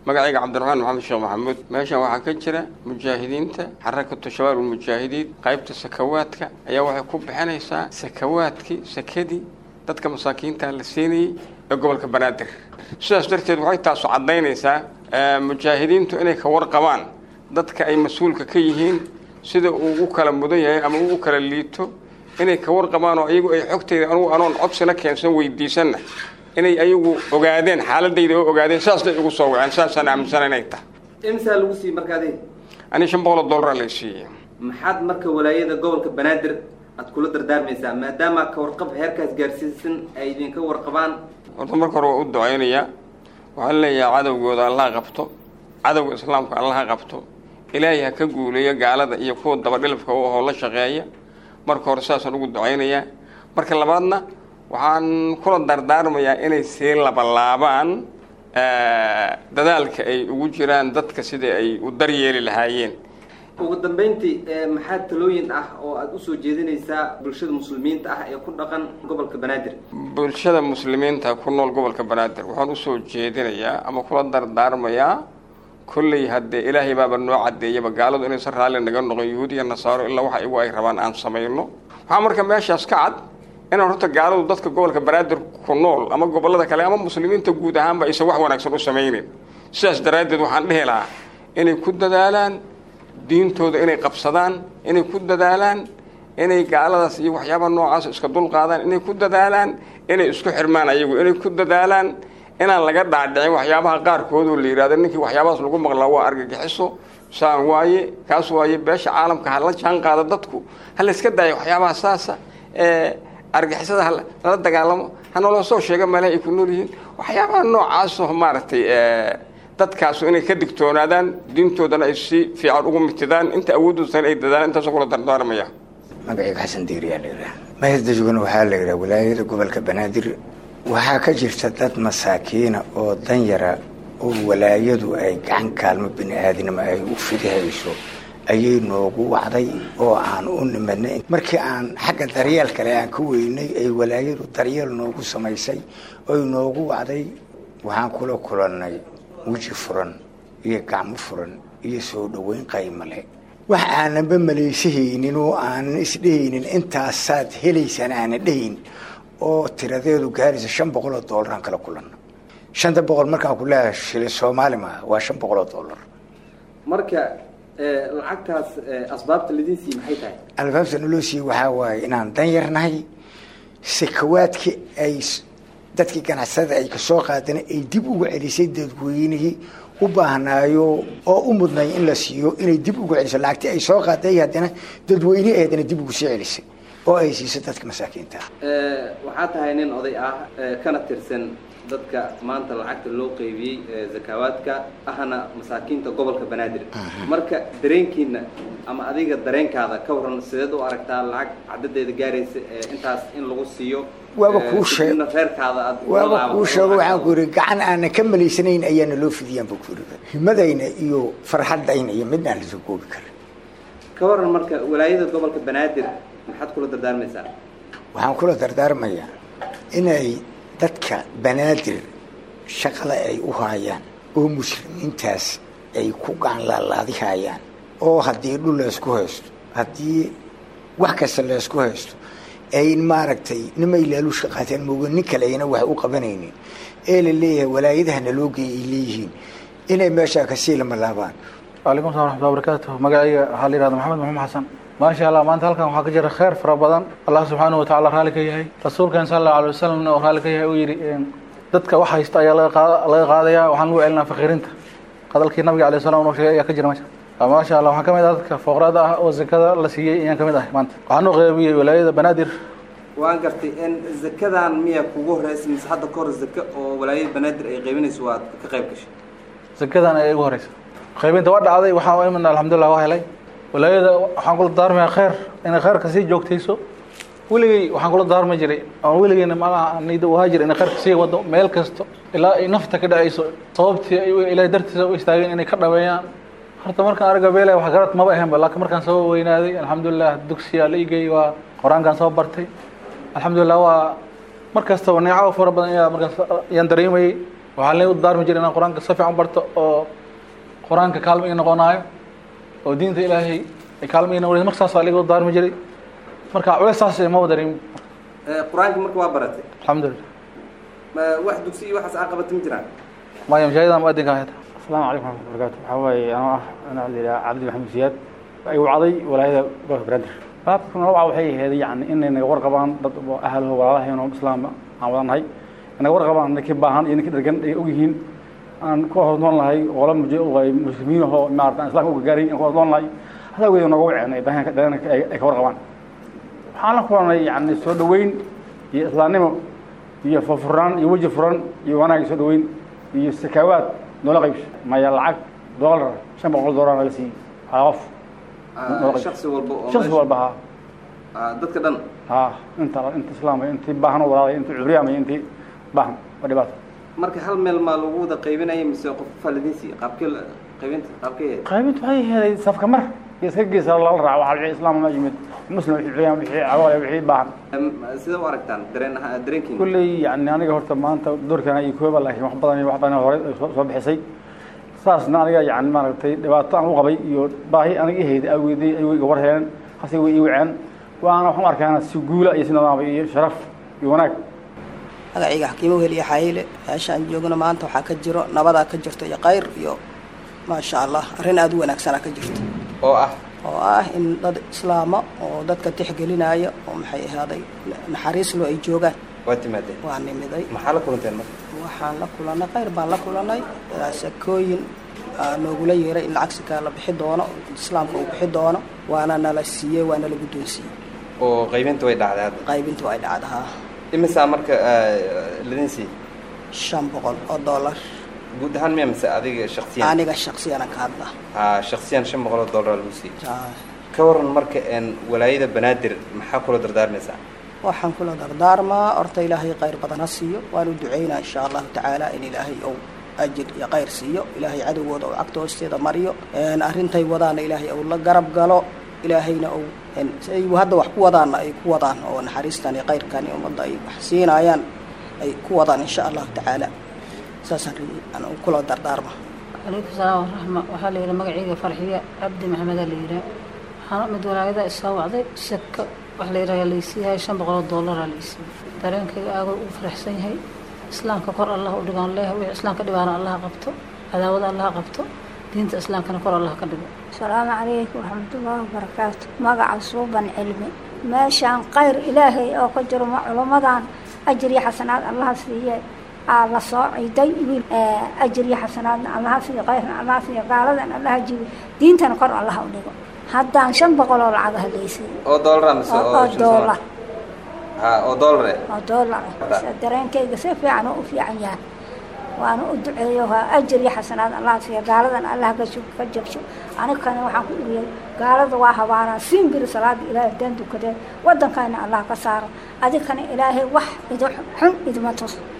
magacayga cabdiraxmaan maxamed sheekh maxamuud meeshan waxaa ka jira mujaahidiinta xarakatu shabaab ulmujaahidiin qaybta sakawaadka ayaa waxay ku bixinaysaa sakawaadkii sakadii dadka masaakiinta la siinayey ee gobolka banaadir sidaas darteed waxay taasu caddaynaysaa mujaahidiintu inay ka warqabaan dadka ay mas-uulka ka yihiin sida uu u kala mudan yahay ama uu u kala liito inay ka warqabaan oo iyagu ay xogtayda anugu anoon codsina keensan weydiisanna inay ayagu ogaadeen xaaladayda oo ogaadeen saasna igu soo waceen saasaan aaminsana inay tahay imsaa lagu siiyey markaadi ani shan boqol oo dollara lay siiyey maxaad marka walaayada gobolka banaadir aad kula dardaarmaysaa maadaama ka warqab heerkaas gaarsiisan ay idinka warqabaan horta marka hore waa u ducaynayaa waxaan leeyahay cadowgooda allaha qabto cadowga islaamka allaha qabto ilaahay ha ka guuleeyo gaalada iyo kuwa dabadhilafka u ahoo la shaqeeya marka hore saasaan ugu ducaynayaa marka labaadna waxaan kula dardaarmayaa inay sii labalaabaan dadaalka ay ugu jiraan dadka sidai ay u daryeeli lahaayeen ugu dambeyntii maxaa talooyin ah oo aada usoo jeedinaysaa bulshada muslimiinta ah ee ku dhaqan gobolka banaadir bulshada muslimiinta ku nool gobolka banaadir waxaan usoo jeedinayaa ama kula dardaarmayaa kolley haddee ilaahay baaba noo caddeeyaba gaaladu inaysan raalli naga noqon yuhuud iyo nasaaro ilaa waxa igu ay rabaan aan samayno waxaa marka meeshaas ka cad inaan horta gaaladu dadka gobolka banaadir ku nool ama gobollada kale ama muslimiinta guud ahaanba aysan wax wanaagsan u samaynin sidaas daraaddeed waxaan dhihi lahaa inay ku dadaalaan diintooda inay qabsadaan inay ku dadaalaan inay gaaladaas iyo waxyaabaha noocaas iska dulqaadaan inay ku dadaalaan inay isku xirmaan ayagu inay ku dadaalaan inaan laga dhaadhicin waxyaabaha qaarkood oo la yidhahdo ninkii waxyaabahaas lagu maqlaa waa argagixiso saan waaye kaas waaye beesha caalamka ha la jaan qaado dadku ha la iska daayo waxyaabaha saasa ee argixisada halala dagaalamo hanaloo soo sheega meelaha ay ku nool yihiin waxyaabaha noocaasoo maaragtay dadkaasu inay ka digtoonaadaan diintoodana ay si fiican ugu mitidaan inta awoodoosan ay dadaalaan intaasoo kula dardaarmaya magacayga xasan diiriyaa la yidhaha mahasdajugana waxaa la yidhaha walaayada gobolka banaadir waxaa ka jirta dad masaakiina oo danyara oo walaayadu ay gacan kaalmo bini aadinimo ay u fidihayso ayay noogu wacday oo aan u nimadnay markii aan xagga daryeel kale aan ka weynay ay walaayadu daryeel noogu samaysay oy noogu wacday waxaan kula kulannay weji furan iyo gacmo furan iyo soo dhoweyn qaymale wax aananba malaysahaynin oo aanan isdhehaynin intaasaad helaysaan aanan dhehayn oo tiradeedu gaaraysa shan boqol oo dollar aan kala kulanna shanta boqol markaan ku leeyahay shilin soomaali maaha waa shan boqol oo dollar marka lacagtaas asbaabta lidin siiye maxay tahay albaabta naloo siiyey waxaa waaye inaan dan yarnahay sakawaadkii ay dadkii ganacsatada ay kasoo qaadeen ay dib uga celisay dadweynihii u baahnaayo oo u mudnay in la siiyo inay dib uga celiso lacagtii ay soo qaaday haddana dadweynihii haddana dib ugu sii celisay oo ay siiso dadka masaakiinta waxaa tahay nin oday ah kana tirsan dadka maanta lacagta loo qeybiyey zakaawaadka ahna masaakiinta gobolka banaadir marka dareenkiina ama adiga dareenkaada ka waran sideed u aragtaa lacag cadadeeda gaaraysa intaas in lagu siiyo waaba kuu sheeg reerkaada aad waaba kuu sheego waxaan ku yidhi gacan aanan ka malaysanayn ayaana loo fidiyaan buu ku yidhi himadayna iyo farxadayna iyo midna aan lasoo koobi karin ka waran marka walaayada gobolka banaadir maxaad kula dardaarmaysaa waxaan kula dardaarmayaa inay dadka banaadir shaqada ay u haayaan oo muslimiintaas ay ku gacan laalaadihayaan oo haddii dhul laysku haysto haddii wax kasta laysku haysto ay maaragtay nimay laaluushka qaateen mooga nin kale ayna wax u qabanaynin ee la leeyahay walaayadaha naloo geeyay ay leeyihiin inay meeshaa kasii lamalaabaan waalaikum salam raxmatulla barakaatu magacayga waxaa la yihahda maxamed maxamed xasan maasha allah maanta halkan waxaa ka jira kheyr fara badan allah subxaanahu watacala raalli ka yahay rasuulkan sala allahu alay wasalamna oo raalli ka yahay uu yidhi dadka wax haysta ayaa laga laga qaadaya waxaan lagu celinaa fakiirinta hadalkii nabiga alay salam noo sheegay ayaa ka jira meesha maasha allah waxaan ka mid ah dadka fooqraada ah oo zakada la siiyey ayaan ka mid ahay maanta waxaan u qeybiyey walaayada banaadir waan gartay in zakadan miya kugu horeysa mise hadda ka hor zaka oo walaayada banaadir ay qaybinayso waad ka qayb gashay zakadan ayaa igu horeysa qaybinta waa dhacday waxaan imina alxamdulillah waa helay walaayada waxaan kula daarmaya kheyr inay kheyrka sii joogtayso weligey waxaan kula daarmi jiray oon weligeyna malaha nida uhaa jira inay kheyrka sii wado meel kasto ilaa ay nafta ka dhacayso sababtii ay ilaahay dartiisa u istaageen inay ka dhaweeyaan horta markaan arga beelay wax garad maba ahaynba laakiin markaan soo weynaaday alxamdulilah dugsiyaa la igey waa qur-aankaan soo bartay alxamdulilah waa mar kastaba neeco fara badan ayaa markaas ayaan dareemayey waxaa la daarmi jiray inaan qur-aanka si fiican barto oo qur-aanka kaalmo ii noqonaayo oo diinta ilaahay ay kaalmo ii noqonayso marka saasaa liga daarmi jiray marka culeys saas ma wadarin qur-aanka marka waa baratay alxamdulilah ma wax dugsi iyo waxaas aa qabata ma jiraan maya mashaahidaan muadinka ahayta asalaamu calaykum raxmat barakaatu waxaa waaye anoo ah anaa la yidhaha cabdi maxamed siyaad ay wacday walaayada gobolka banaadir baabka nooca waxay ahayd yani inay naga warqabaan dad ahalaho walaalahayn oo islaama aan wada nahay naga warqabaan ninkii baahan iyo ninkii dhargan ay ogyihiin aan ku hornoon lahay oola muslimiin ahoo maarata aan islamka ugagaaray aan ku hornoon lahay hadaa weeda nooga waceen ay baahan dareenka ay ka warqabaan waxaan la kulanay yani soo dhaweyn iyo islaamnimo iyo furfurnaan iyo weji furan iyo wanaag soo dhaweyn iyo sakaawaad noola qaybso maya lacag doolar shan boqol doolar nala siiyey haa qof shaksi walba oo shaksi meesha- walba haa Ah, dadka dhan haa inta inta islaamay intii baahan oo walaalay intii cubriyaamay intii baahan waa dhibaato marka hal meel maa lagu wada qaybinaya mise qof falidinsi qaabkee la- qaybinta qaabkee qaybintu waxay helay safka mar iyo iska geesa lala raaco waxaa wixii islaam ma yimid muslim wixii cubriyaan wixii cagoole wixii baahan Em, sidee u aragtaan dareen ahaa dareenkiina kulley yani aniga horta maanta doorkan iyo kooba laakiin wax badan iyo wax badan hore ay soo soo bixisay saasna aniga yani maaragtay dhibaato aan u qabay iyo baahi aniga ihayday awgeedii ay iga war heleen hase way ii waceen waana waxaan u arkaana si guula iyo si nidaama iyo sharaf iyo wanaag magacayga xakiimo weliya xayle meeshaan joogno maanta waxaa ka jiro nabadaa ka jirto iyo kayr iyo maasha allah arrin aada u wanaagsanaa ka jirto oo ah oo ah in dad islaama oo dadka tixgelinaya oo maxay ahaaday naxariislo ay joogaan waa timaadeen waa nimiday maxaa la kulanteen marka waxaan la kulannay khayr baan la kulannay sakooyin aa noogula yeeray in lacag sikaa la bixi doono islaamka uu bixi doono waana nala siiyey waa nala guddoonsiiyey oo qaybinta way dhacday hadda qaybintu ay dhacdahaa imisaa marka ladin siiyey shan boqol oo dollar guud ahaan miya mise adiga shaksiyan aniga shaksiyanan ka hadla haa shaksiyan shan boqol oo dollar lagu siiyey Aa, ka waran marka een walaayada banaadir maxaa kula dardaarmaysaa waxaan kula dardaarmaa horta ilaahay khayr badan ha siiyo waan u ducaynaa insha allahu tacaala in ilaahay ou ajir iyo khayr siiyo ilaahay cadowgooda ou cagta hoosteeda mariyo Een, arrintay wadaana ilaahay ou la garab galo ilaahayna ou een, siay hadda wax ku wadaanna ay ku wadaan oo naxariistan iyo khayrkan iyo ummadda ay wax siinayaan ay ku wadaan insha allahu tacaala saasaan ri- aan kula dardaarma calaykum salaam waraxma waxaa la yidhaha magacayga farxiya cabdi maxamedaa la yidhaha waxaan mid walaayada isoo wacday sako wax la yidhaha laysiiyahay shan boqol oo dollaraa laysiiyey dareenkayga aagoo ugu faraxsan yahay islaamka kor allah u dhigaan leeyahay wixii islaamka dhibaana allaha qabto cadaawada allaha qabto diinta islaamkana kor allah ka dhigo asalaamu calaykum waraxmatullaahi wabarakaatu magaca suuban cilmi meeshaan khayr ilaahay oo ka jiro ma culummadan ajir iyo xasanaad allaha siiye aa la soo ciiday wiil ajir iyo xasanaadna allaha siiyo khayrna allaha siiyo gaaladan allaha jibi diintana kor allaha u dhigo haddaan shan boqol oo lacag hadlaysay oo dollar mise oo oo doolar ha oo dollar eh oo doolar ah dareenkayga si fiican oo u fiican yahay waana u duceeyo waa ajir iyo xasanaad allah siiya gaaladan allah ka jug ka jabsho anigana waxaan ku dhigiyay gaalada waa habaanaa siinbiri salaada ilaahay daan dukadeen waddankayna allah ka saaro adigkana ilaahay wax ido xun idima tus